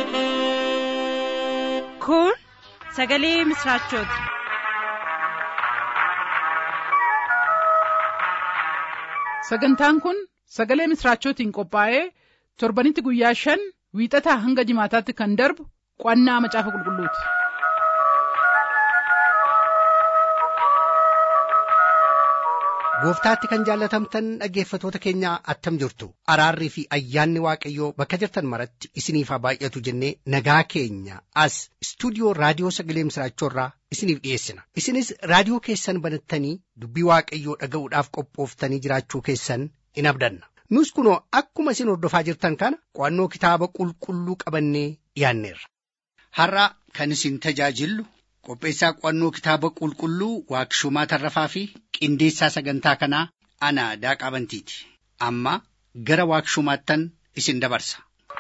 Kun sagalee misraachooti. Sagantaan kun sagalee misraachootiin qophaa'ee torbanitti guyyaa shan wiixataa hanga jimaataatti kan darbu qo'annaa macaafa qulqulluuti. Gooftaatti kan jaallatamtan dhaggeeffatoota keenya attam jirtu araarrii fi ayyaanni waaqayyoo bakka jirtan maratti isiniif haa baay'atu jennee nagaa keenya as istuudiyoo raadiyoo sagalee misraachoorraa isiniif dhiyeessina isinis raadiyoo keessan banattanii dubbii waaqayyoo dhaga'uudhaaf qophooftanii jiraachuu keessan in abdanna nus kunoo akkuma isin hordofaa jirtan kana qo'annoo kitaaba qulqulluu qabannee dhiyaanneerra. Har'a kan isin tajaajillu qopheessaa qo'annoo kitaaba qulqulluu waaqshumaa tarrafaa fi qindeessaa sagantaa kanaa ana daaqaa bantiiti amma gara waaqshumaattan isin dabarsa.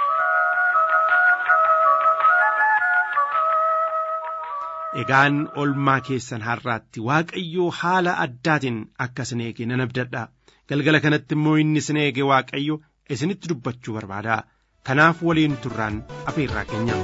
Egaan olmaa keessan har'aatti Waaqayyoo haala addaatiin akka isin eege nan abdadha. Galgala kanatti immoo inni isin eege Waaqayyo isinitti dubbachuu barbaada. Kanaaf waliin turraan afeerraa keenya.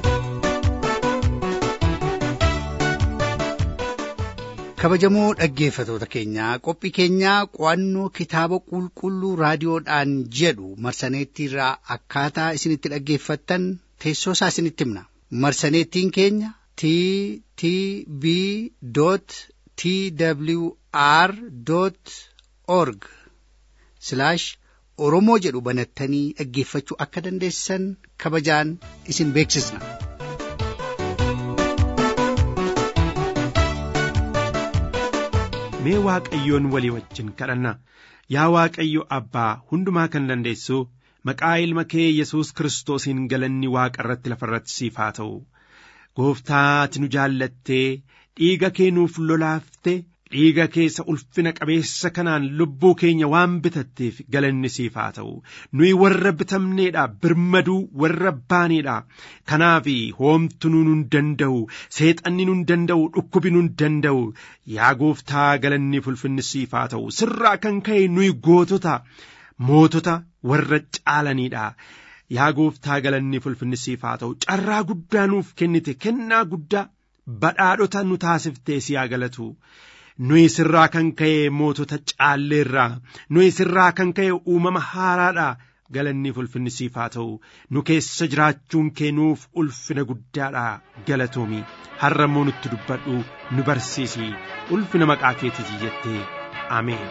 kabajamoo dhaggeeffatoota keenyaa qophii keenyaa qo'annoo kitaaba qulqulluu raadiyoodhaan jedhu marsaneettiirraa akkaataa isinitti dhaggeeffattan teessoo isaa isinitti himna marsaneettiin keenya t t b t w r org oromoo jedhu banattanii dhaggeeffachuu akka dandeessan kabajaan isin beeksisna. mee waaqayyoon walii wajjin kadhanna yaa waaqayyo abbaa hundumaa kan dandeessu maqaa ilma kee yesus kiristoosiin galanni waaqa irratti lafa irratti siif haa ta'u gooftaa ati nu jaallattee dhiiga kee nuuf lolaafte dhiiga keessa ulfina qabeessa kanaan lubbuu keenya waan bitatteef galanni siif haa ta'u nuyi warra bitamneedha birmaduu warra baaneedha kanaaf hoomtu nu hin danda'u seexanni nu hin danda'u dhukkubi nu hin danda'u yaa gooftaa galanni ulfinni siif haa ta'u sirraa kan ka'e nuyi gootota mootota warra caalaniidha. Yaa gooftaa galanni ulfinni siif haa ta'u carraa guddaa nuuf kennite kennaa guddaa badhaadhota nu taasiftee si haa galatu. nuyi sirraa kan ka'e mootota caalleerraa nuyi sirraa kan ka'e uumama haaraadha galanni ulfinni siif haa ta'u nu keessa jiraachuun kee nuuf ulfina guddaadha galatoomi har'a immoo nutti dubbadhu nu barsiisi ulfina maqaa keetiiti jettee ameen.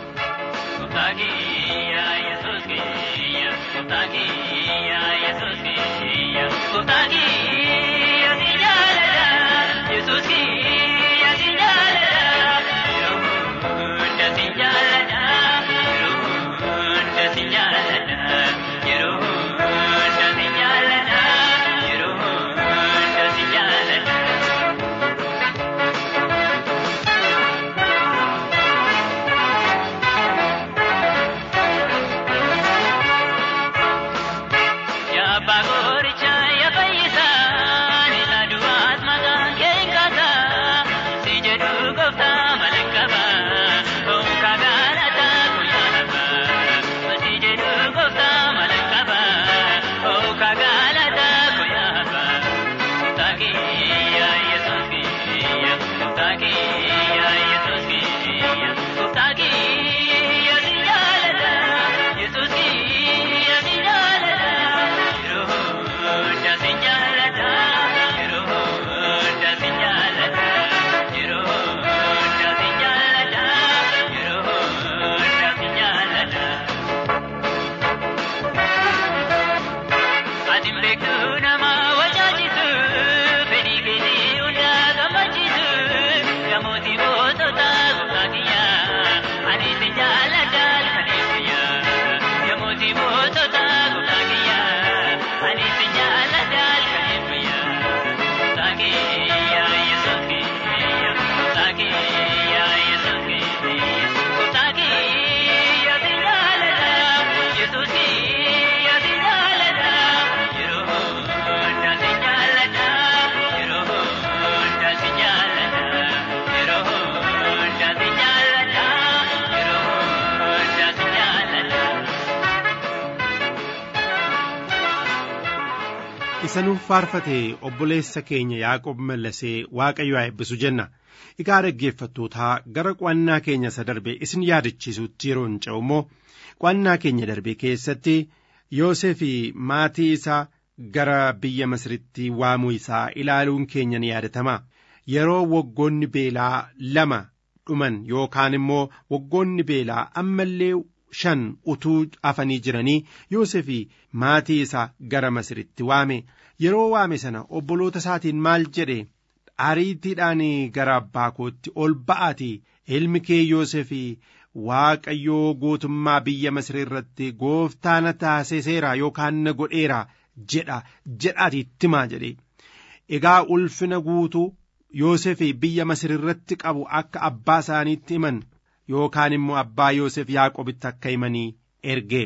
isa nuuf faarfate obboleessa keenya yaaqob mallasee waaqayyo haa eebbisu jenna egaa dhaggeeffattootaa gara qo'annaa keenya isa darbe isin yaadachiisutti yeroo hin ce'u immoo qo'annaa keenya darbe keessatti yoosef maatii isaa gara biyya masiritti waamuu isaa ilaaluun keenya ni yaadatama yeroo waggoonni beelaa lama dhuman yookaan immoo waggoonni beelaa ammallee shan utuu hafanii jiranii Yoosef maatii isaa gara Masiritti waame yeroo waame sana obboloota isaatiin maal jedhe ariitiidhaan gara abbaa kootti ol ba'aati ilmi kee Yoosef Waaqayyoo gootummaa biyya Masir irratti gooftaa na taasiseera yookaan na godheera jedha jedhaati timaa jedhe egaa ulfina guutuu Yoosef biyya Masir irratti qabu akka abbaa isaaniitti himan yookaan immoo abbaa Yoosef Yaaqobitti akka himanii erge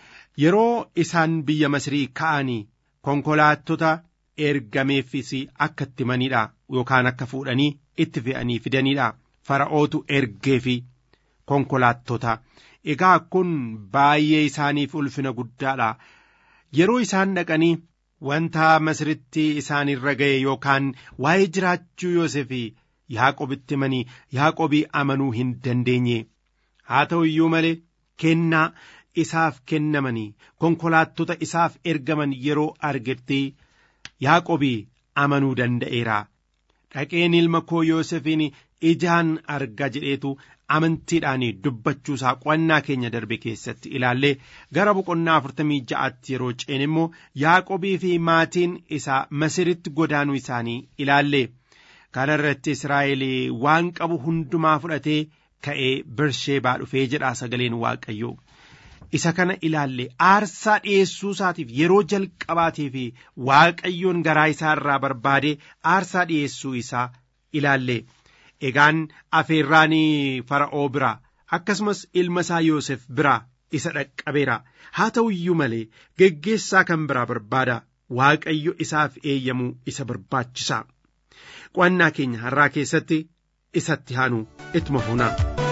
yeroo isaan biyya Masirii ka'anii konkolaattota ergameeffis akka itti himaniidha yookaan akka fuudhanii itti fe'anii fidaniidha fara'ootu ergeefi konkolaattota egaa kun baay'ee isaaniif ulfina guddaadha yeroo isaan dhaqanii wanta Masiritti isaan irra ga'e yookaan waa'ee jiraachuu Yoosef Yaaqobitti himanii Yaaqobii amanuu hin dandeenye haa ta'u iyyuu malee kennaa isaaf kennamanii konkolaattota isaaf ergaman yeroo argetti Yaaqobii amanuu danda'eera dhaqeen ilma koo Yoosefiin ijaan arga jedheetu amantiidhaan dubbachuusaa qo'annaa keenya darbe keessatti ilaallee gara boqonnaa afurtamii ja'aatti yeroo ceen immoo Yaaqobii fi maatiin isaa Masiritti godaanuu isaanii ilaalle. kana irratti Israa'el waan qabu hundumaa fudhatee ka'ee Bersheebaa dhufee jedha sagaleen Waaqayyoo. Isa kana ilaalle aarsaa dhiyeessuu isaatiif yeroo jalqabaatiif Waaqayyoon garaa isaa irraa barbaade aarsaa dhiyeessuu isaa ilaalle. Egaan afeerraan fara'oo biraa akkasumas ilma isaa Yoosef biraa isa dhaqqabeera. Haa ta'u iyyuu malee geggeessaa kan biraa barbaada. Waaqayyo isaaf eeyyamuu isa barbaachisa. qo'annaa keenya har'aa keessatti isatti haanu ittuma fuunaa.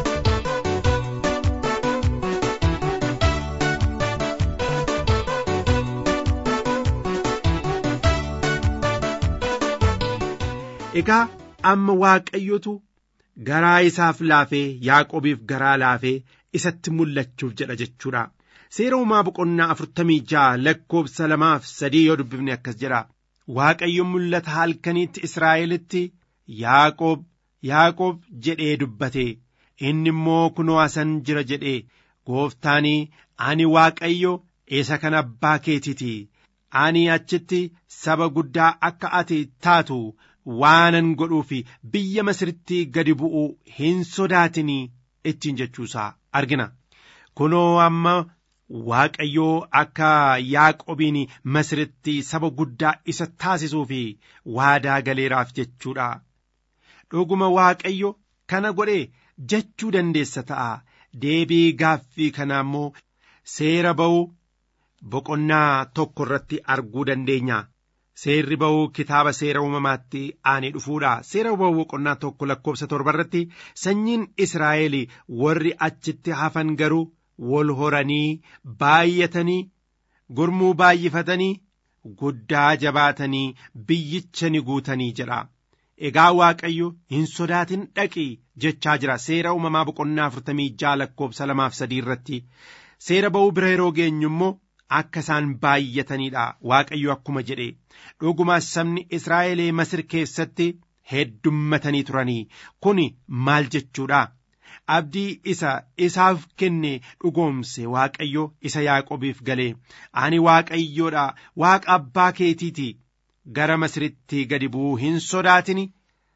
Egaa amma Waaqayyotu garaa isaaf laafee Yaaqobiif garaa laafee isatti mul'achuuf jedha jechuudha. Seera uumaa boqonnaa afurtamii ja'a lakkoobsa lamaaf sadii yoo dubbifne akkas jedha. Waaqayyo mul'ata halkaniitti Israa'elitti Yaaqoob Yaaqoob jedhee dubbate inni immoo kunoo asan jira jedhee gooftaanii ani Waaqayyo isa kan abbaa keetiiti ani achitti saba guddaa akka ati taatu waanan godhuuf biyya Masiritti gadi bu'uu hin sodaatinii ittiin jechuusaa argina kunoo amma Waaqayyoo akka Yaaqobiin Masiritti saba guddaa isa taasisuu fi waadaa galeeraaf jechuudha. Dhuguma Waaqayyo kana godhee jechuu dandeessa ta'a. Deebii gaaffii kanaa immoo seera ba'uu boqonnaa tokko irratti arguu dandeenya. Seerri ba'uu kitaaba seera uumamaatti aanee dhufuudha. Seera ba'uu boqonnaa tokko lakkoobsa torba irratti sanyiin Israa'el warri achitti hafan garuu wal horanii baay'atanii gurmuu baay'ifatanii guddaa jabaatanii biyyicha ni guutanii jedha. Egaa Waaqayyo hin sodaatin dhaqi jechaa jira seera uumamaa boqonnaa afurtamii ja'a lakkoobsa lamaaf sadii irratti seera ba'uu bira yeroo geenyu immoo akka isaan baay'ataniidha Waaqayyo akkuma jedhe dhugumaa sabni Israa'el Masir keessatti heddummatanii turanii kuni maal jechuudha. abdii isa isaaf kenne dhugoomse waaqayyo isa yaaqobiif galee ani waaqayyoodha waaqa abbaa keetiiti gara masiritti gadi bu'uu hin sodaatini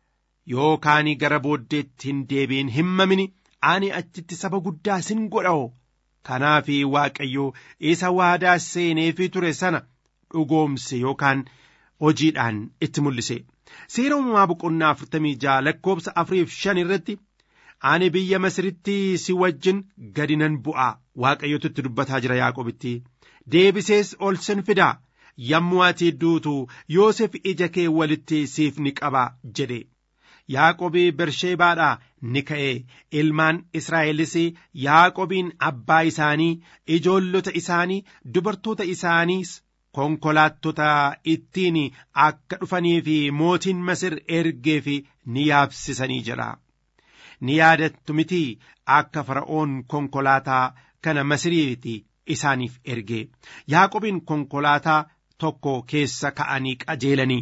yookaan gara booddeetti hin deebiin hin mamini ani achitti saba guddaa sin godha'o kanaaf waaqayyo isa waadaa seeneefi ture sana dhugoomse yookaan hojiidhaan itti mul'ise seera uumamaa boqonnaa afurtamii ja'a lakkoobsa afuriif shan irratti ani biyya masiritti si wajjin gadi nan bu'a waaqayyotu itti dubbataa jira yaaqobitti deebisees ol sin fida yommuu ati duutu yoosef ija kee walitti siif ni qaba jedhe yaaqobii bersheebaadhaa ni ka'e ilmaan israa'elis yaaqobiin abbaa isaanii ijoollota isaanii dubartoota isaaniis konkolaattota ittiin akka dhufanii fi mootiin masir ergee fi ni yaabsisanii jedha. Ni yaadattu miti akka fara'oon konkolaataa kana masiriiti isaaniif ergee yaaqobiin konkolaataa tokko keessa ka'anii qajeelanii.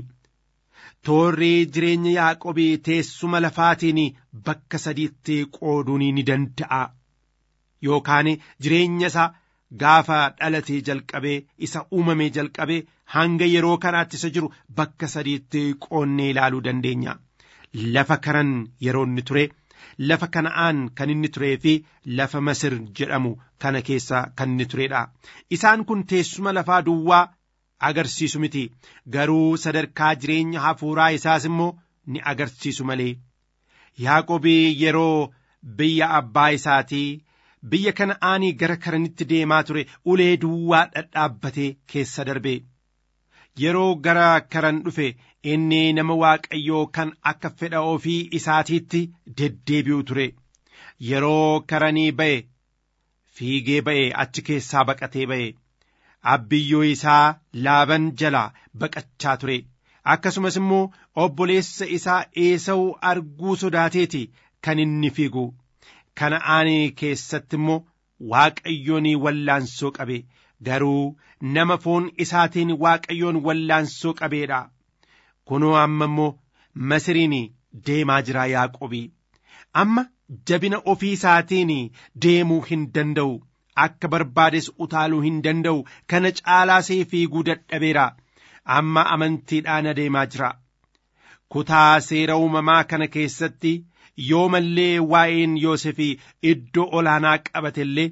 Toorri jireenya yaaqobii teessuma lafaatiin bakka sadiitti qooduun ni danda'a. Yookaan jireenya isaa gaafa dhalatee jalqabee isa uumamee jalqabee hanga yeroo kanaatti isa jiru bakka sadiitti qoonnee ilaaluu dandeenya. Lafa karan yeroo inni ture, lafa kana'aan kan inni turee fi lafa Masir jedhamu kana keessa kan inni turedha. Isaan kun teessuma lafaa duwwaa agarsiisu miti garuu sadarkaa jireenya hafuuraa isaas immoo ni agarsiisu malee yaaqobii yeroo biyya abbaa isaatii biyya kana'aanii gara karanitti deemaa ture ulee duwwaa dhadhaabbatee keessa darbe yeroo gara karan dhufe inni nama waaqayyoo kan akka fedha ofii isaatiitti deddeebi'u ture yeroo karanii ba'e fiigee ba'e achi keessaa baqatee ba'e. abbiyyoo isaa laaban jalaa baqachaa ture akkasumas immoo obboleessa isaa eesa'uu arguu sodaateeti kan inni fiigu kana'aanii keessatti immoo waaqayyoon wallaansoo qabe garuu nama foon isaatiin waaqayyoon wallaansoo qabeedha kunoo amma immoo masiriin deemaa jira yaaqobii amma jabina ofii isaatiin deemuu hin danda'u akka barbaades utaaluu hin danda'u kana caalaasee fiiguu dadhabeera amma amantiidhaan adeemaa jira kutaa seera uumamaa kana keessatti yoo mallee waa'een yoosefii iddoo olaanaa qabatellee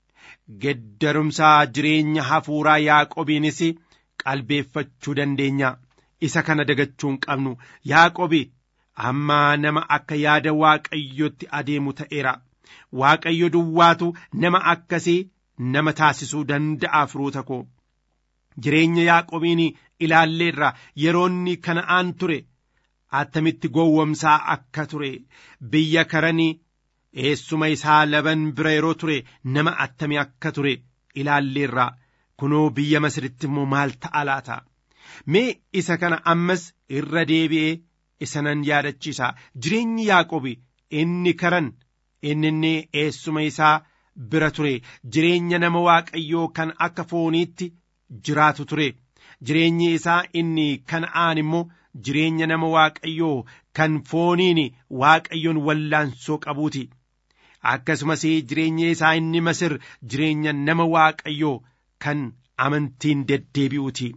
geddarumsaa jireenya hafuuraa yaaqobiinis qalbeeffachuu dandeenya isa kana dagachuu hin qabnu yaaqobi amma nama akka yaada waaqayyotti adeemu ta'eera. Waaqayyo duwwaatu nama akkasii nama taasisuu danda'a firoota koo jireenya yaaqobiin ilaalleerra yeroonni kana'aan ture attamitti gowwomsaa akka ture biyya karanii eessuma isaa laban bira yeroo ture nama attamii akka ture ilaalleerra kunoo biyya masiritti immoo maal ta'a laata mee isa kana ammas irra deebi'ee isa nan yaadachiisa jireenyi yaaqobi inni karan inni inni eessuma isaa bira ture jireenya nama waaqayyoo kan akka fooniitti jiraatu ture jireenyi isaa inni kana'aan immoo jireenya nama waaqayyoo kan fooniin waaqayyoon wallaansoo qabuuti akkasumas jireenya isaa inni masir jireenya nama waaqayyoo kan amantiin deddeebi'uuti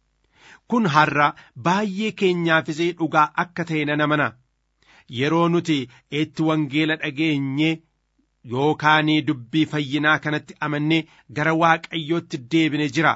kun har'a baay'ee keenyaafis dhugaa akka ta'e nan amana yeroo nuti itti wangeela dhageenye yookaan dubbii fayyinaa kanatti amannee gara waaqayyootti deebine jira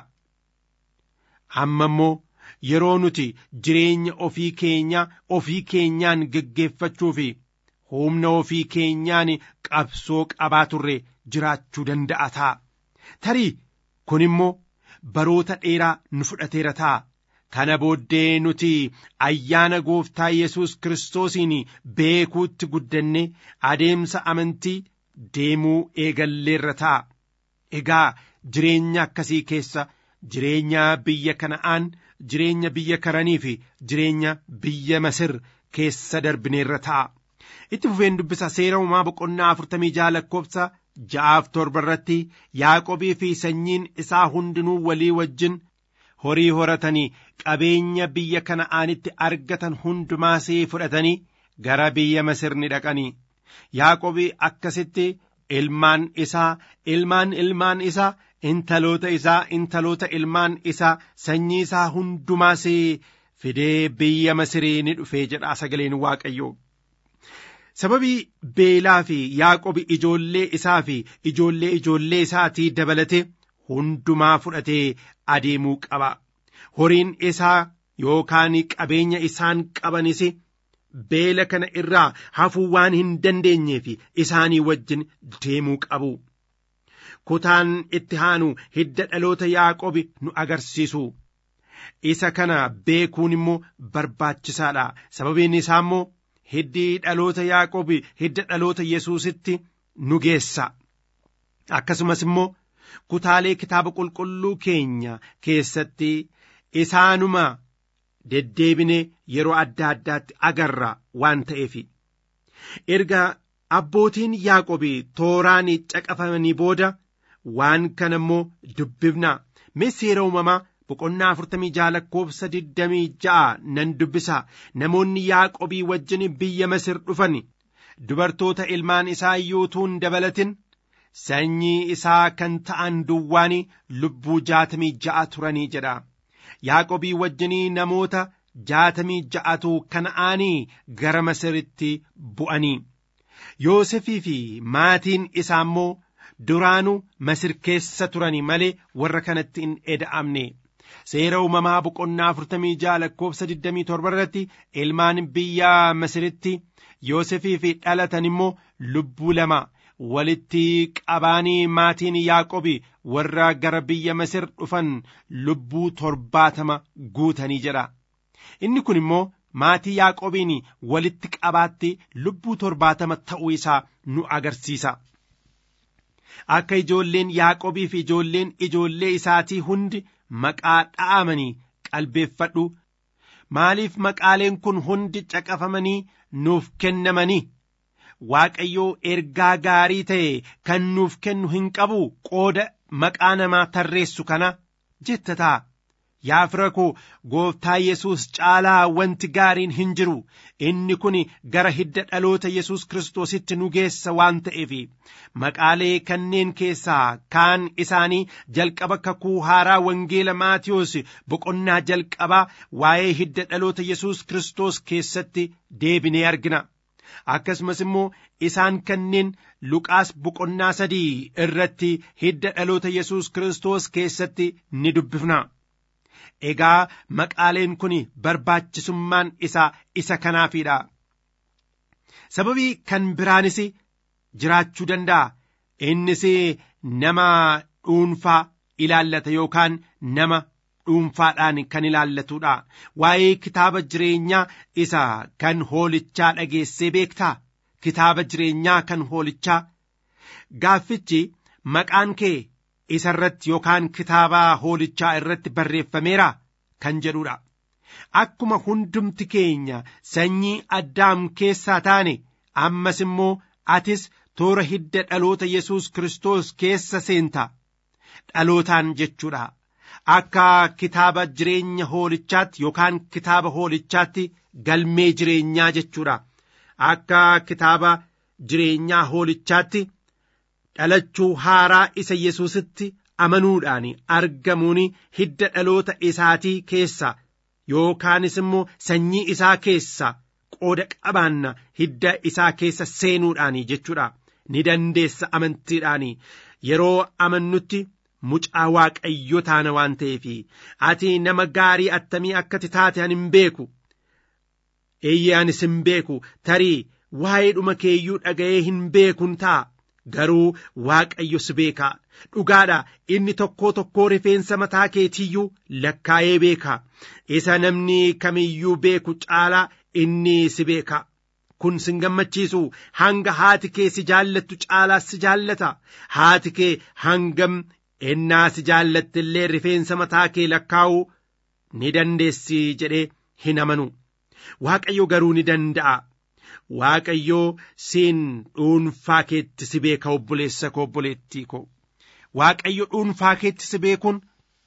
amma immoo yeroo nuti jireenya ofii keenya ofii keenyaan geggeeffachuu fi humna ofii keenyaan qabsoo qabaa turre jiraachuu danda'a ta'a tarii kun immoo baroota dheeraa nu fudhateera ta'a kana booddee nuti ayyaana gooftaa yesus kiristoosiin beekuutti guddanne adeemsa amantii deemuu eegalleerra ta'a egaa jireenya akkasii keessa jireenya biyya kana'aan jireenya biyya karanii fi jireenya biyya masir keessa darbineerra ta'a itti fufeen dubbisa seera uumaa boqonnaa afurtamii jaha lakkoofsa ja'aaf torba irratti yaaqobii fi sanyiin isaa hundinuu walii wajjin horii horatanii qabeenya biyya kana'aanitti argatan hundumaasii fudhatanii gara biyya masir ni dhaqanii yaaqobii akkasitti ilmaan isaa ilmaan ilmaan isaa intaloota isaa intaloota ilmaan isaa sanyii isaa hundumaas fidee biyya masirii ni dhufee jedha sagaleen waaqayyoo sababii beelaa fi yaaqobi ijoollee isaa fi ijoollee ijoollee isaatii dabalate hundumaa fudhatee adeemuu qaba horiin isaa yookaan qabeenya isaan qabanis beela kana irraa hafuu waan hin dandeenyeef isaanii wajjin deemuu qabu. kutaan itti aanu hidda dhaloota yaaqobi nu agarsiisu isa kana beekuun immoo barbaachisaadha sababiin isaa immoo hiddi dhaloota yaaqobi hidda dhaloota yesuusitti nu geessa akkasumas immoo kutaalee kitaaba qulqulluu keenya keessatti isaanuma deddeebine yeroo adda addaatti agarra waan ta'eef erga abbootiin yaaqobii tooraan caqafamanii booda waan kana immoo dubbifna mee seera uumamaa boqonnaa afurtamii jaha lakkoofsa digdamii ja'a nan dubbisa namoonni yaaqobii wajjin biyya masir dhufan dubartoota ilmaan isaa yuutuun dabalatin sanyii isaa kan ta'an duwwaan lubbuu jaatamii ja'a turanii jedha yaaqobii wajjinii namoota jaatamii ja'atu kana'aanii gara masiritti bu'anii yoosefii fi maatiin isaa immoo duraanuu masir keessa turanii malee warra kanatti hin eda'amne seera uumamaa boqonnaa afurtamii jaha lakkoofsa digdamii torba irratti ilmaan biyya masiritti yoosefii fi dhalatan immoo lubbuu lama walitti qabaanii maatiin yaaqobi warra gara biyya masir dhufan lubbuu torbaatama guutanii jedha inni kun immoo maatii yaaqobiin walitti qabaatti lubbuu torbaatama ta'uu isaa nu agarsiisa akka ijoolleen yaaqobii fi ijoolleen ijoollee isaatii hundi maqaa dha'amanii qalbeeffadhu maaliif maqaaleen kun hundi caqafamanii nuuf kennamanii waaqayyoo ergaa gaarii ta'e kan nuuf kennu hin qabu qooda maqaa namaa tarreessu kana jetta ta'a yaa fira koo gooftaa yesus caalaa wanti gaariin hin jiru inni kun gara hidda dhaloota yesus kiristoositti nu geessa waan ta'eef maqaalee kanneen keessaa kaan isaanii jalqaba kakuu haaraa wangeela maatiyoos boqonnaa jalqabaa waa'ee hidda dhaloota yesus kiristoos keessatti deebinee argina akkasumas immoo isaan kanneen luqaas boqonnaa sadii irratti hidda dhaloota yesus kiristoos keessatti ni dubbifna. Egaa maqaaleen kun barbaachisummaan isaa isa kanaafidha. Sababii kan biraanis jiraachuu danda'a. Innis nama dhuunfaa ilaallata yookaan nama dhuunfaadhaan kan ilaallatudha. Waa'ee kitaaba jireenyaa isa kan hoolichaa dhageessee beektaa? Kitaaba jireenyaa kan hoolichaa. Gaaffichi maqaan kee isa irratti yookaan kitaaba hoolichaa irratti barreeffameera kan jedhudha. Akkuma hundumti keenya sanyii addaam keessaa taane ammas immoo atis toora hidda dhaloota Yesuus Kiristoos keessa seenta. Dhalootaan jechuudha. Akka kitaaba jireenya hoolichaatti yookaan kitaaba hoolichaatti galmee jireenyaa jechuudha. Akka kitaaba jireenyaa hoolichaatti dhalachuu haaraa isa Yesuusitti amanuudhaan argamuun hidda dhaloota isaatii keessa yookaanis immoo sanyii isaa keessa qooda qabaanna hidda isaa keessa seenuudhaan jechuudha. Ni dandeessa amantiidhaan yeroo amannutti mucaa waaqayyo taana waan ta'eef ati nama gaarii attamii akkati taate ani hin beeku. Eeyyee anis hin beeku tarii waa'ee dhuma keeyyuu dhaga'ee hin beekun ta'a. Garuu waaqayyo si beeka dhugaadha inni tokkoo tokkoo rifeensa mataa keetiyyuu lakkaa'ee beeka isa namni kamiyyuu beeku caalaa inni si beeka kun sin gammachiisu hanga haati kee si jaallattu caalaa si jaallata haati kee hangam ennaa si jaallatte illee rifeensa mataa kee lakkaa'uu ni dandeessi jedhee hin amanu waaqayyo garuu ni danda'a. Waaqayyoo siin dhuunfaa keetti si beeka obboleessa koo obboleettii koo Waaqayyo dhuunfaa keetti si beekuun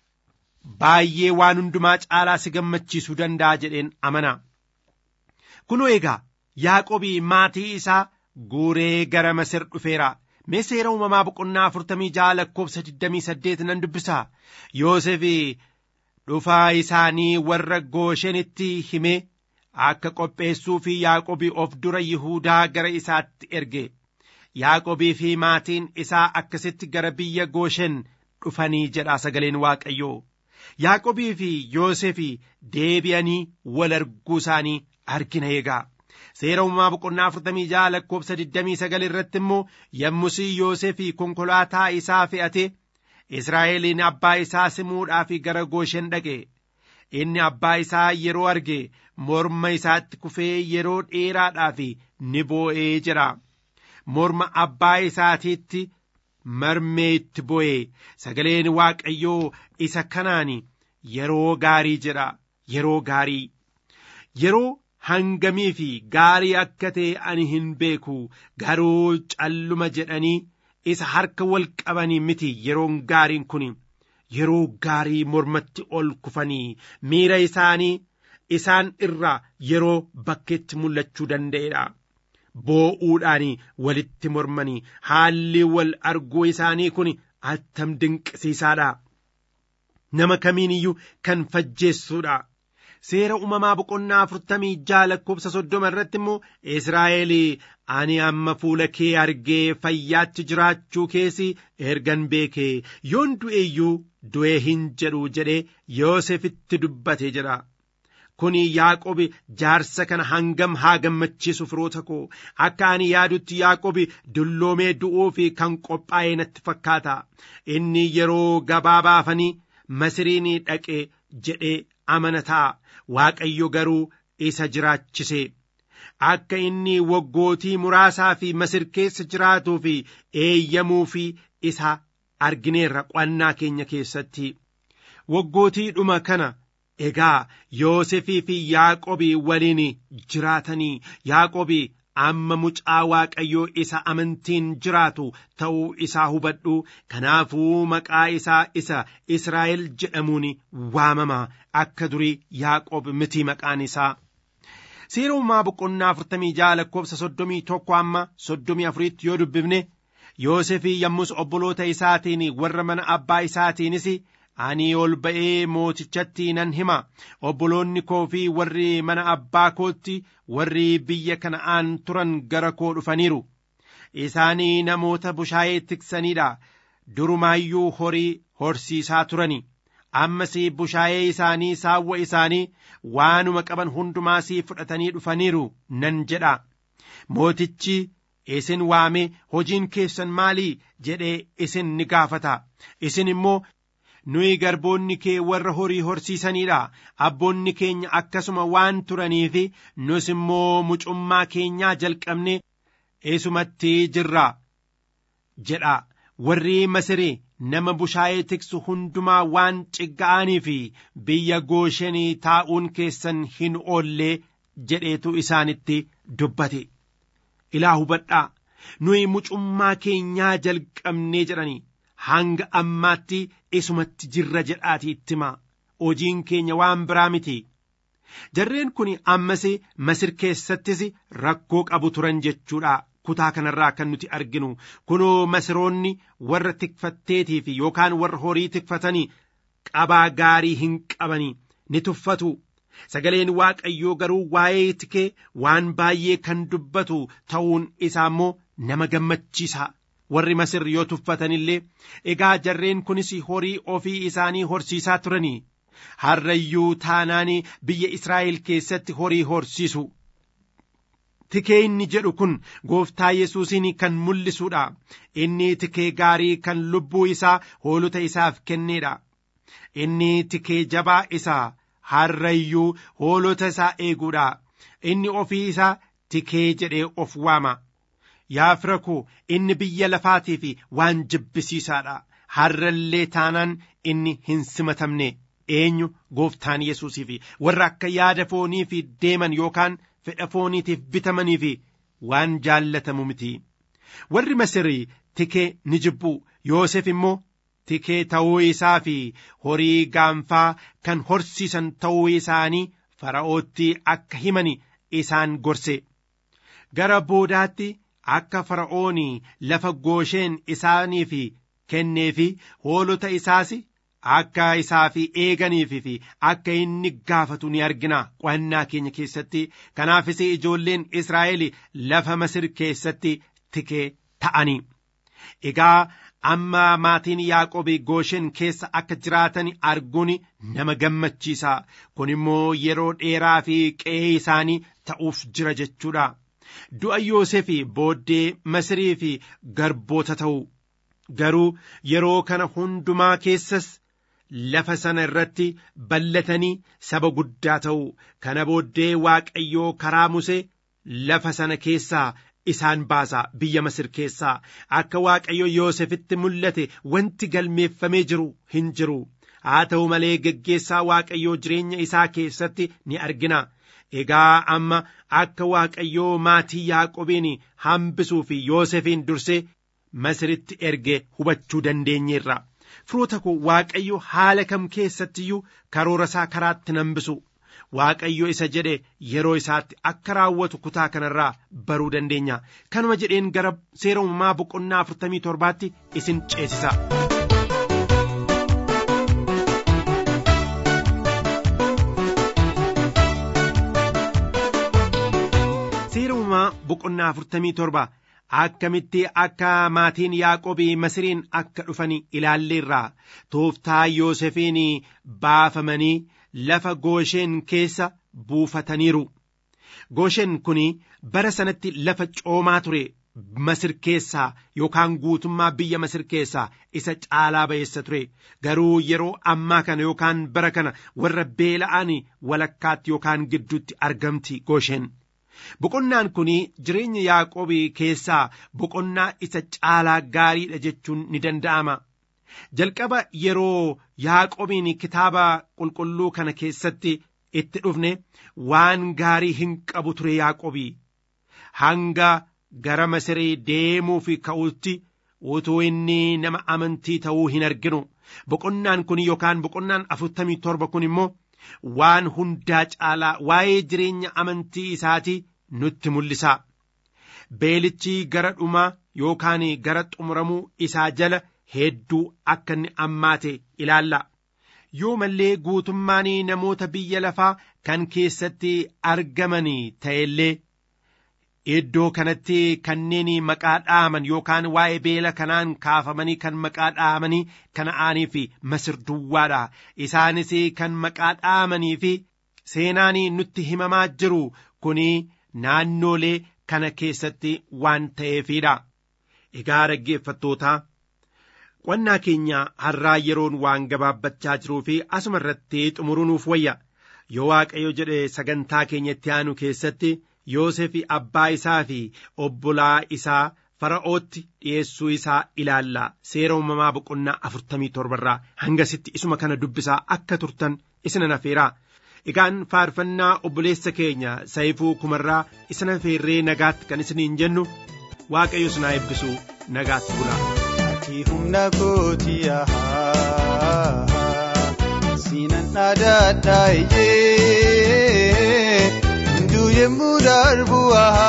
baay'ee waan hundumaa caalaa si gammachiisuu danda'a jedheen amana. Kunoo egaa Yaaqobii maatii isaa guuree gara Masir dhufeera. Mee seera uumamaa boqonnaa afurtamii ja'a lakkoofsa digdamii saddeet nan dubbisa. Yoosef dhufaa isaanii warra gooshenitti himee akka qopheessuu fi Yaaqobii of dura Yihuudaa gara isaatti erge. Yaaqobii fi maatiin isaa akkasitti gara biyya gooshen dhufanii jedha sagaleen Waaqayyoo. Yaaqobii fi Yoosef deebi'anii wal arguu isaanii argina eegaa. Seera uumamaa boqonnaa afurtamii ja'a lakkoofsa digdamii sagal irratti immoo yommusii Yoosef konkolaataa isaa fe'ate Israa'eliin abbaa isaa simuudhaaf gara gooshen dhaqe. Inni abbaa isaa yeroo arge morma isaatti kufee yeroo dheeraadhaaf ni boo'ee jira. Morma abbaa isaatiitti marmee itti bu'e sagaleen waaqayyoo isa kanaan yeroo gaarii jedha yeroo gaarii yeroo hangamii fi gaarii akka ta'e ani hin beeku garuu calluma jedhanii isa harka wal qabanii miti yeroon gaariin kun yeroo gaarii mormatti ol kufanii miira isaanii isaan irraa yeroo bakkeetti mul'achuu danda'edha. boo'uudhaan walitti mormanii haalli wal arguu isaanii kun attam dinqisiisaadha. Nama kamiin iyyuu kan fajjeessuudha. Seera uumamaa boqonnaa afurtamii jaha lakkoofsa soddoma irratti immoo Israa'el ani amma fuula kee argee fayyaatti jiraachuu keessi ergan beekee yoon du'e iyyuu du'e hin jedhu jedhee Yoosefitti dubbate jedha. Kuni Yaaqobi jaarsa kana hangam haa gammachiisu firoota koo akka ani yaadutti Yaaqobi dulloomee du'uu fi kan qophaa'e natti fakkaata. Inni yeroo gabaabaafanii Masiriin dhaqe jedhee amanataa Waaqayyo garuu isa jiraachise. Akka inni waggootii muraasaa fi Masir keessa jiraatuu fi eeyyamuu fi isa argineerra qo'annaa keenya keessatti. Waggootii dhuma kana. Egaa Yoosefii fi Yaaqobii waliin jiraatanii Yaaqobii amma mucaa Waaqayyoo isa amantiin jiraatu ta'uu isaa hubadhu kanaafuu maqaa isaa isa Israa'el jedhamuun waamama akka durii Yaaqob miti maqaan isaa. Seera uumaa boqonnaa afurtamii jaha lakkoofsa soddomii tokko amma soddomii afuriitti yoo dubbifne Yoosefii yommus obboloota isaatiin warra mana abbaa isaatiinis ani ol ba'ee mootichatti nan hima obboloonni koo fi warri mana abbaa kootti warri biyya kana'aan turan gara koo dhufaniiru isaanii namoota bushaayee tiksaniidha durumaayyuu horii horsiisaa turani ammas bushaayee isaanii saawwa isaanii waanuma qaban hundumaasii fudhatanii dhufaniiru nan jedha mootichi isin waamee hojiin keessan maalii jedhee isin ni gaafata isin immoo nuyi garboonni kee warra horii horsiisaniidha abboonni keenya akkasuma waan turaniif nus immoo mucummaa keenyaa jalqabne eesumatti jirra jedha warri masirii nama bushaayee tiksu hundumaa waan cigga'anii fi biyya gooshanii taa'uun keessan hin oollee jedheetu isaanitti dubbate ilaa hubadhaa nuyi mucummaa keenyaa jalqabnee jedhanii hanga ammaatti isumatti jirra jedhaati itti himaa hojiin keenya waan biraa miti jarreen kun ammas masir keessattis rakkoo qabu turan jechuudha kutaa kanarraa kan nuti arginu kunoo masiroonni warra tikfatteetii fi yookaan warra horii tikfatanii qabaa gaarii hin qabanii ni tuffatu sagaleen waaqayyoo garuu waa'ee tikee waan baay'ee kan dubbatu ta'uun isaa immoo nama gammachiisa warri masir yoo tuffatan illee egaa jarreen kunis horii ofii isaanii horsiisaa turanii harrayyuu taanaan biyya israa'el keessatti horii horsiisu tikee inni jedhu kun gooftaa yesuusin kan mul'isuudha inni tikee gaarii kan lubbuu isaa hoolota isaaf kenneedha inni tikee jabaa isaa harrayyuu hoolota isaa eeguudha inni ofii isaa tikee jedhee of waama yaa fira koo inni biyya lafaatiif waan jibbisiisaadha harrallee taanaan inni hin simatamne eenyu gooftaan yesuusiif warra akka yaada fooniif deeman yookaan fedha fooniitiif bitamaniif waan jaallatamu miti warri masirii tikee ni jibbu yoosef immoo tikee ta'uu isaa fi horii gaanfaa kan horsiisan ta'uu isaanii fara'ootti akka himan isaan gorse gara boodaatti akka fara'ooni lafa goosheen isaaniif kenneefi hoolota isaas akka isaaf eeganiif fi akka inni gaafatu ni argina qo'annaa keenya keessatti kanaafis ijoolleen israa'el lafa masir keessatti tikee ta'anii egaa amma maatiin yaaqobii gooshen keessa akka jiraatan arguun nama gammachiisa kun immoo yeroo dheeraa fi qe'ee isaanii ta'uuf jira jechuudha du'a yoosef booddee masirii fi garboota ta'u garuu yeroo kana hundumaa keessas lafa sana irratti ballatanii saba guddaa ta'u kana booddee waaqayyoo karaa musee lafa sana keessaa isaan baasa biyya masir keessaa akka waaqayyo yoosefitti mul'ate wanti galmeeffamee jiru hin jiru haa ta'u malee geggeessaa waaqayyoo jireenya isaa keessatti ni argina egaa amma akka waaqayyoo maatii yaaqobiin hambisuu fi yoosefiin dursee masiritti erge hubachuu dandeenyeerra firoota koo waaqayyo haala kam keessattiyyuu karoora isaa karaatti nan hambisu waaqayyo isa jedhe yeroo isaatti akka raawwatu kutaa kanarraa baruu dandeenya kanuma jedheen gara seera uumamaa boqonnaa afurtamii torbaatti isin ceesisa. seera uumamaa boqonnaa afurtamii torba akkamitti akka maatiin yaaqobii masiriin akka dhufan ilaalleerra tooftaa yoosefiin baafamanii lafa goosheen keessa buufataniiru gooshen kun bara sanatti lafa coomaa ture masir keessaa yookaan guutummaa biyya masir keessaa isa caalaa ba'eessa ture garuu yeroo ammaa kana yookaan bara kana warra beela'an walakkaatti yookaan gidduutti argamti gooshen. boqonnaan kun jireenya yaaqobii keessaa boqonnaa isa caalaa gaariidha jechuun ni danda'ama jalqaba yeroo yaaqobiin kitaaba qulqulluu kana keessatti itti dhufne waan gaarii hin qabu ture yaaqobii hanga gara masirii deemuu fi ka'utti utuu inni nama amantii ta'uu hin arginu boqonnaan kun yookaan boqonnaan afurtamii torba kun immoo waan hundaa caalaa waa'ee jireenya amantii isaatii nutti mul'isa beelichi gara dhumaa yookaan gara xumuramuu isaa jala hedduu akka inni ammaate ilaalla yoo mallee guutummaan namoota biyya lafaa kan keessatti argaman ta'ellee iddoo kanatti kanneen maqaa dhaaman yookaan waa'ee beela kanaan kaafamanii kan maqaa dhaamanii kana'aanii fi masir duwwaadha isaanis kan maqaa dhaamanii fi seenaan nutti himamaa jiru kuni naannoolee kana keessatti waan ta'eefidha egaa dhaggeeffattootaa qonnaa keenya har'aa yeroon waan gabaabbachaa jiruu fi asuma irratti xumuruunuuf wayya yoo waaqayyo jedhe sagantaa keenyatti aanu keessatti Yoosef abbaa isaa fi obbolaa isaa fara'ootti dhiyeessuu isaa ilaalla seera uumamaa boqonnaa afurtamii torbarraa hangasitti isuma kana dubbisaa akka turtan isina nafeeraa egaan faarfannaa obboleessa keenya sayifuu kumarraa isina feerree nagaatti kan isiniin jennu waaqayyo sinaa eebbisu nagaatti bula. Ati humna kooti siinan dhaadhaa ijee hunduu yemmuu darbu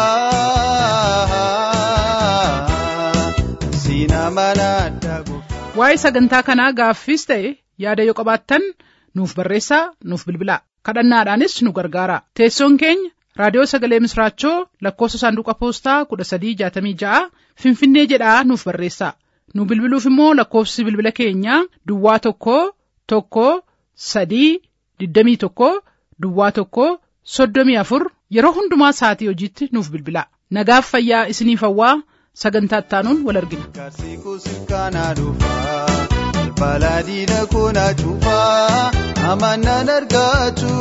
siinaa mana addaa waa'ee sagantaa kanaa gaaffiis ta'e yaada yoo qabaattan nuuf barreessaa nuuf bilbilaa kadhannaadhaanis nu gargaara teessoon keenya raadiyoo sagalee misraachoo lakkoofsa saanduqa poostaa kudha sadii jaatamii ja'a finfinnee jedhaa nuuf barreessaa nu bilbiluuf immoo lakkoofsi bilbila keenyaa duwwaa tokko tokko sadii digdamii tokko duwwaa tokko soddomii afur yeroo hundumaa sa'atii hojiitti nuuf bilbilaa nagaaf fayyaa isiniif hawwaa sagantaa ittaanuun wal argina. Kaarsiikuu sirkaanaa dhufaa balaa diina koonaa cufaa amanaan argaatu.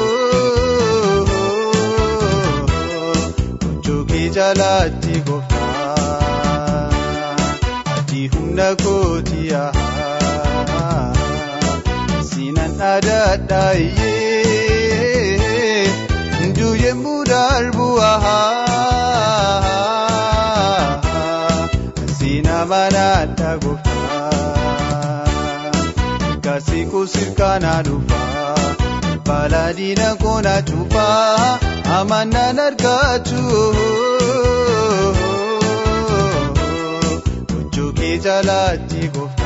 Gochoo kee jaalaatti gooftaa ati humna kooti siinan dhaadhaa iyyee hunduu yemmuu darbu Sina mana adda gooftaa Kaarsiikuu sirkaanaa dhufaa Baladina koona cufaa Amanaan argaatu Gochoo kee jaalaatti gooftaa